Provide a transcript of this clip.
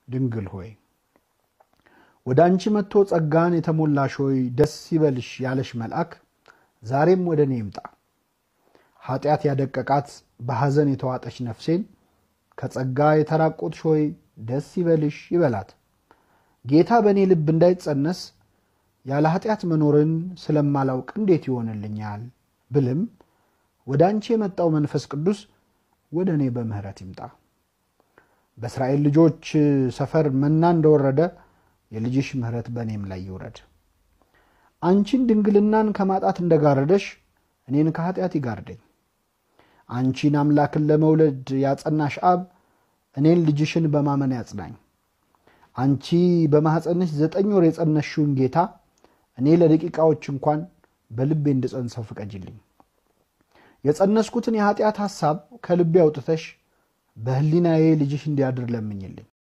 ድንግል ሆይ ወደ አንቺ መጥቶ ጸጋን የተሞላሽ ሆይ ደስ ይበልሽ ያለሽ መልአክ ዛሬም ወደ እኔ ይምጣ። ኃጢአት ያደቀቃት በሐዘን የተዋጠች ነፍሴን ከጸጋ የተራቆትሽ ሆይ ደስ ይበልሽ ይበላት። ጌታ በእኔ ልብ እንዳይጸነስ ያለ ኃጢአት መኖርን ስለማላውቅ እንዴት ይሆንልኛል ብልም ወደ አንቺ የመጣው መንፈስ ቅዱስ ወደ እኔ በምሕረት ይምጣ። በእስራኤል ልጆች ሰፈር መና እንደወረደ የልጅሽ ምሕረት በእኔም ላይ ይውረድ። አንቺን ድንግልናን ከማጣት እንደጋረደሽ እኔን ከኃጢአት ይጋርደኝ። አንቺን አምላክን ለመውለድ ያጸናሽ አብ እኔን ልጅሽን በማመን ያጽናኝ። አንቺ በማኅፀንሽ ዘጠኝ ወር የጸነሽውን ጌታ እኔ ለደቂቃዎች እንኳን በልቤ እንድጸንሰው ፍቀጅልኝ። የጸነስኩትን የኃጢአት ሐሳብ ከልቤ አውጥተሽ በሕሊናዬ ልጅሽ እንዲያድር ለምኝልኝ።